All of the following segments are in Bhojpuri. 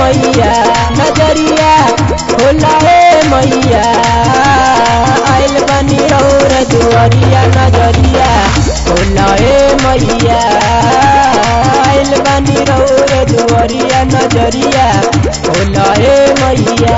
मैया नजरिया खोला ए मैया आइल बनी रौर दुआरिया नजरिया खोला ए मैया आइल बनी रौर दुआरिया नजरिया खोला ए मैया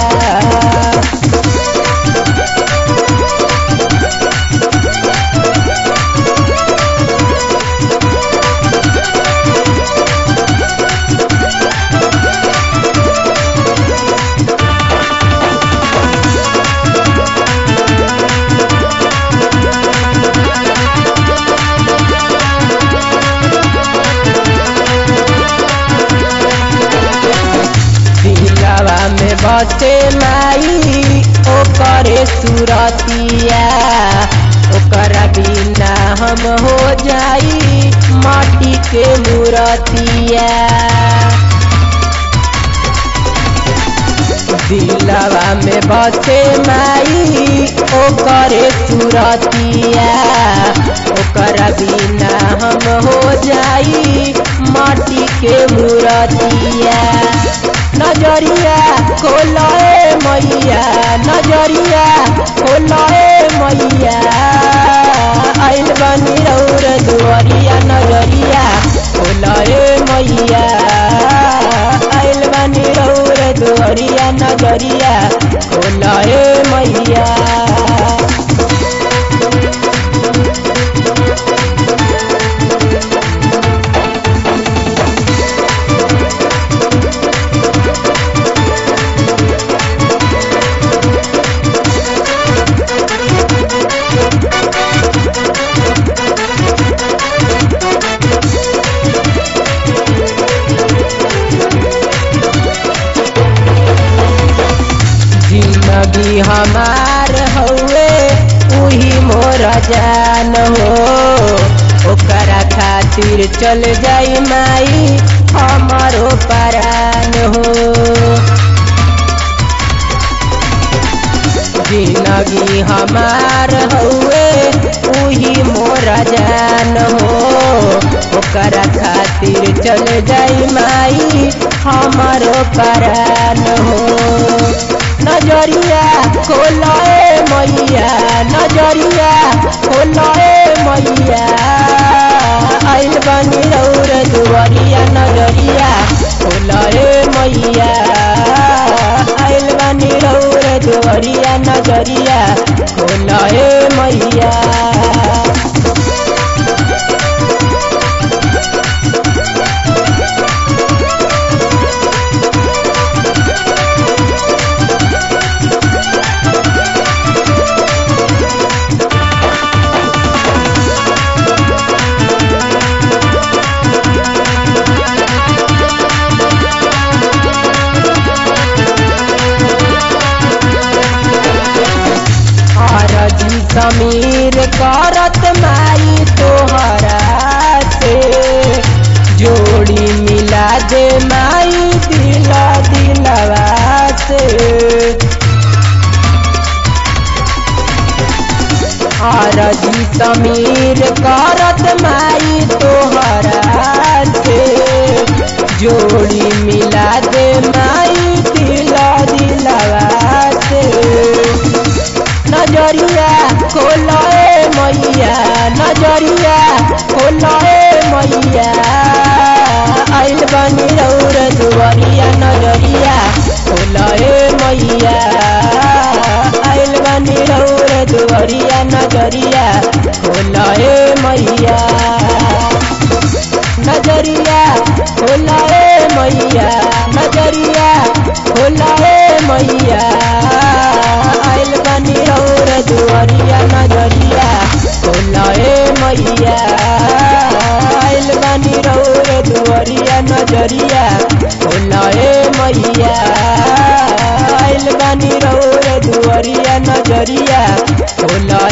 दिलवा में बसे माई ओकरे सुरतिया ओकरा बिना हम हो जाई माटी के मूरतिया दिलवा में बसे माई ओकरे सुरतिया ओकरा बिना हम हो जाई माटी के मूरतिया नजरिया खोलाए मैया नजरिया खोलाए मैया आइल बनी रौर दुआरिया नजरिया खोलाए मैया आइल बनी रौर दुआरिया नजरिया खोलाए मैया जिंदगी हमार हउए उही मोर जान हो ओकरा खातिर चल जाई माई हमारो परान हो जिंदगी हमार हउए उही मोर जान हो ओकरा खातिर चल जाई माई हमारो परान हो नजरिया खोलाए मैया नजरिया खोलाए मैया आइल बनी रौर दुआरिया नजरिया खोलाए मैया आइल बनी रौर दुआरिया नजरिया खोलाए मैया आरजी समीर करत माई तोहरा से जोड़ी मिला दे माई दिला दिलवा से आरजी समीर करत माई तोहरा से जोड़ी मिला दे माई दिला दिलवा से नजरिया खोलाए मैया नजरिया खोलाए मैया आइल बनी रौर दुआरिया नजरिया खोलाए मैया आइल बनी रौर दुआरिया नजरिया खोलाए मैया नजरिया खोलाए मैया नजरिया खोलाए मैया आइल बनी रौर दुआरिया नजरिया खोलाए मैया आइल बनी रौर दुआरिया नजरिया खोलाए मैया आइल बनी रौर दुआरिया नजरिया खोलाए